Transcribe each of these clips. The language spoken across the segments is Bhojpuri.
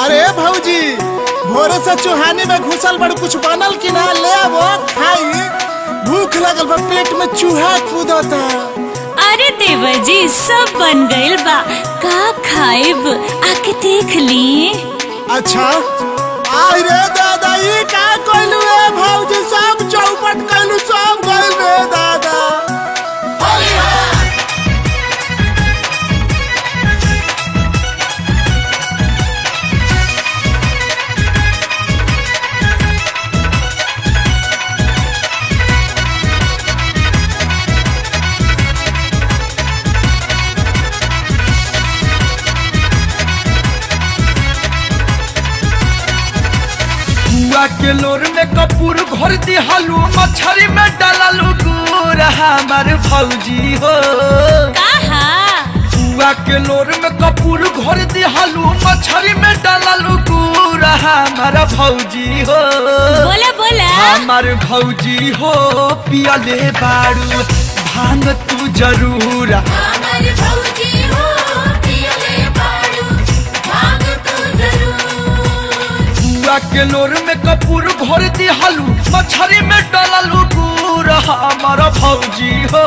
अरे भौजी भोरे से चुहानी में घुसल बड़ कुछ बनल कि ना ले आवो खाई भूख लगल बा पेट में चूहा कूदता अरे देवर जी सब बन गइल बा का खाइब आके देख ली अच्छा आई रे दादा ई का कइलू रे भौजी सब चौपट कइलू सब गइल रे दादा बुआ के लोर में कपूर घोर दिहालू मछरी में डालू गुर हमार भौजी हो कहा बुआ के लोर में कपूर घोर दिहालू मछरी में डालू गुर हमार भौजी हो बोला बोला हमार भौजी हो पियले बारू भांग तू जरूर हमारे भौजी हो पियले बाड़ू भांग तू जरूर बुआ के लोर में कपूर घोर दिहालू मछरी में डालू गुर हमार भौजी हो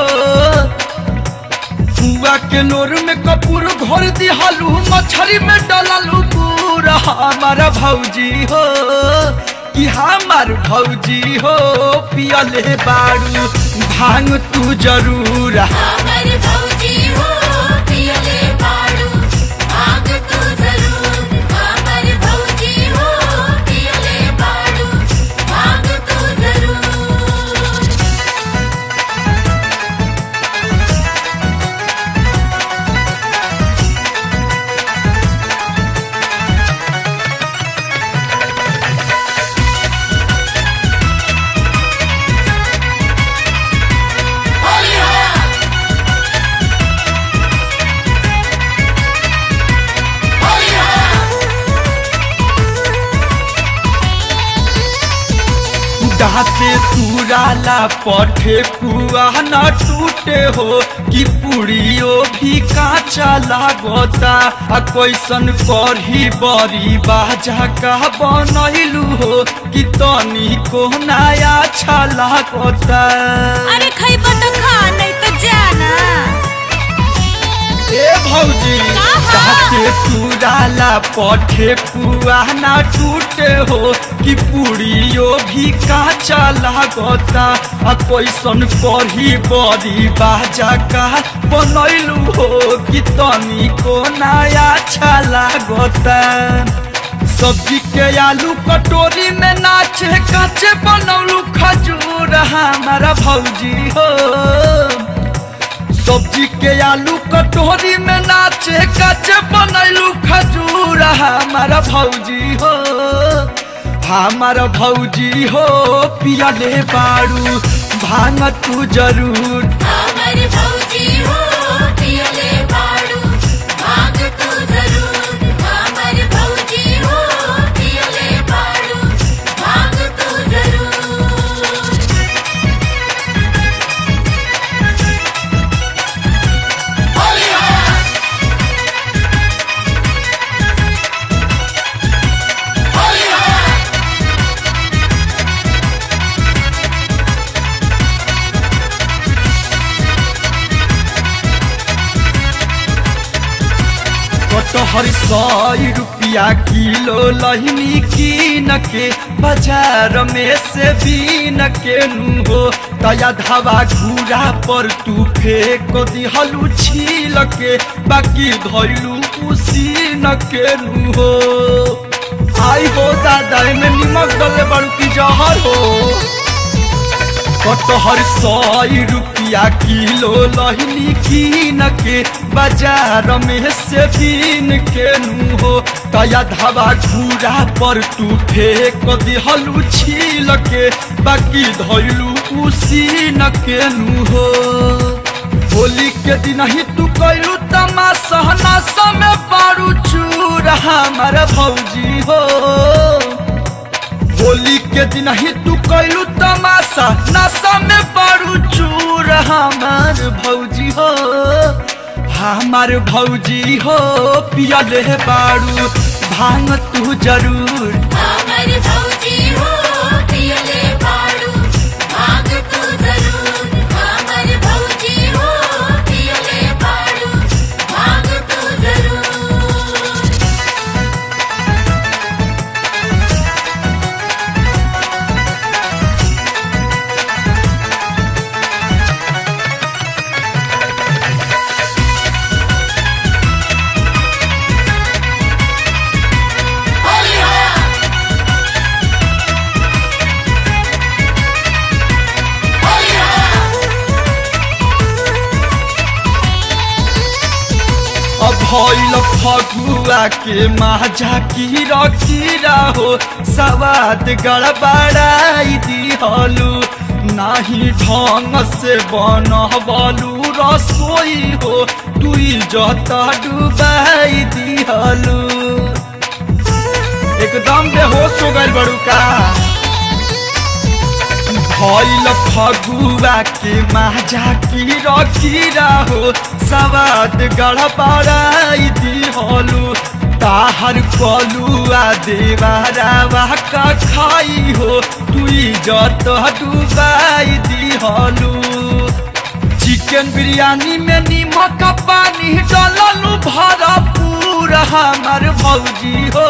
बुआ के लोर में कपूर घोर दिहालू मछरी में डालू गुर हमार भौजी हो कि हमार भौजी हो पियले बारू भांग तू जरूर हमारे भौजी हो पियले बाड़ू भांग तू जरूर हमारे भौजी हो पियले बाड़ू भांग तू जरूर दाते तुराला पठे पुआ न टूटे हो कि पुड़ियो भी काचा लागता आ कैसन करही बड़ी बाजा का बनैलू हो कि तनी को नया अच्छा लागता अरे खैबा तो खा नहीं तो जाना ए भौजी कहा? दाते तुराला पठे पुआ न टूटे हो कि पुड़ियो भी काचा लागता आ कैसन करही बड़ी बाजा का बनैलू हो कि तनी को नया अच्छा लागता सब्जी के आलू कटोरी में नाचे काचे बनौलू खजूर हमारा भौजी हो सब्जी के आलू कटोरी में नाचे काचे बनैलू खजूर हमारा भौजी हो हमारा भौजी हो पियले बारू भांग तू जरूर हमारे भौजी हो पियले बाड़ू भांग तू जरूर हमारे भौजी हो पियले बाड़ू भांग तू जरूर कटहर सौ रुपया किलो लहनी कीन के बाजार में से बीन के नु हो तया धावा घूरा पर तू फेंक दिहलू छील के बाकी धैलू उसीन के नु हो आई हो दादा में निमक डले बड़ू की जहर हो कटहर सौ रुपया किलो लहनी कीन के बाजार में से बीन के नु हो तया धावा घूरा पर तू फेंक दिहलू छील के बाकी धैलू उसीन के नु हो होली के दिन ही तू कैलू तमाशा नशा में पारू चूर हमारा भौजी हो होली के दिन ही तू कैलू तमाशा नशा में पारू चूर हमार भौजी हो हमार भौजी हो पियले बारू भांग तू जरूर हमर भौजी हो पियले बाड़ू भांग तू जरूर हमर भौजी हो पियले बाड़ू भांग तू जरूर अब भइल फगुआ के माझा कीरा कीरा हो सवाद गड़बड़ाई दिहलू नाही ढंग से बनबलू रसोई हो तुई जत डुबाई दिहलू एकदम बेहोश हो गइल बड़ू का भइल फगुआ के माझा कीरा कीरा हो सवाद गड़बड़ाई दिहलू ताहर कलुआ देवारावा का खाई हो तुई जत डुबाई दिहलू चिकन बिरयानी में नीमक पानी डललू भरपूर हमर भौजी हो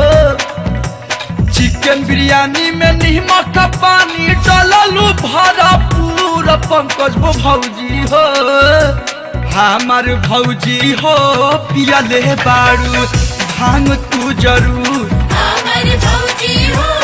चिकन बिरयानी में नीमक पानी डललू भरपूर पंकज बो भौजी हो हमार भौजी हो पियले बारू भांग तू जरूर हमर भौजी हो